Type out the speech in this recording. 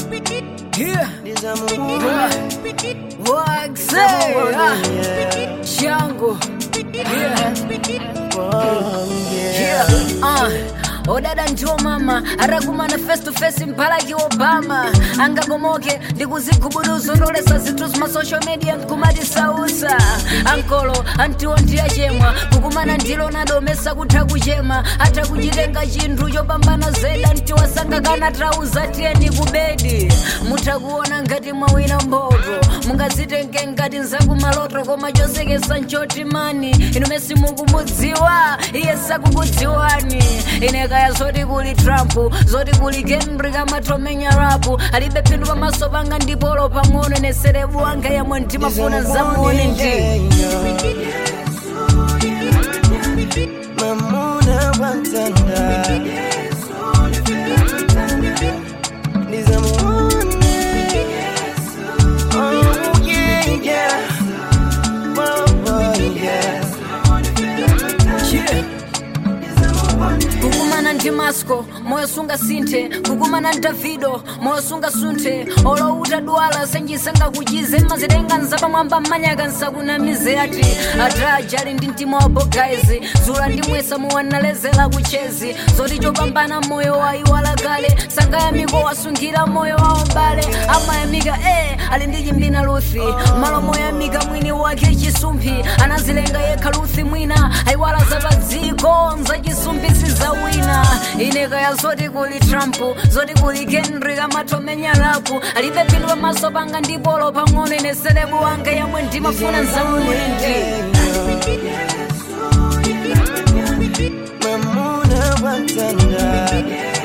Yeah. Nizamuona Waxe. Ah. Shango. Yeah. Yeah. Uh. odada njo mama atakumana face to face mpalaki obama angakomoke ndikuzigubuduza ndolesa zinthu zima social media nkumati sausa ankolo antiwo ndiyachemwa kukumana ndilo nadomesa kutha kuchema atha kuchitenga chinthu chopambana zeda ntiwasanga kana trauza tiyeni kubedi mutha kuona ngati mwawina mboto mungazitenge ngati nzakumaloto koma chosekesa nchoti mani inu mesi mukumudziwa iye sakukudziwani ine kaya zoti kuli trump zoti kuli henry kamatomenya rapu alibe phindu pamaso panga ndipolo pang'ono ine serebu wanga yamwe ndimafuna zamuone ndi Mamuna wantanda Nizamuone Oh yeah yeah Oh boy yeah Yeah. kukumana ndi masco moyo sunga sinthe kukumana ndi davido moyo sunga sunthe olouta dwala senjisanga kuchize mazitenga nzapamwamba mmanyaka nsakunamize ati adraja ali ndi mtima wa bogaizi zula ndi mwesa muwanalezera kuchezi zoti chopambana moyo wayiwala kale sangayamiko wasungira moyo wawo mbale amayamika e ali ndi chimbina luthi malo moyamika mwini wake chisumphi anazilenga yekha luthi mwina ayiwala zapadziko nzachisumphisi za wina ine kaya zoti kuli trump zoti kuli henry kamatomenya lapu alibe phindu pamaso panga ndipolo pang'ono ine serebu wanga yamwe ndimafuna nzamuone ndi Mamuna wantanda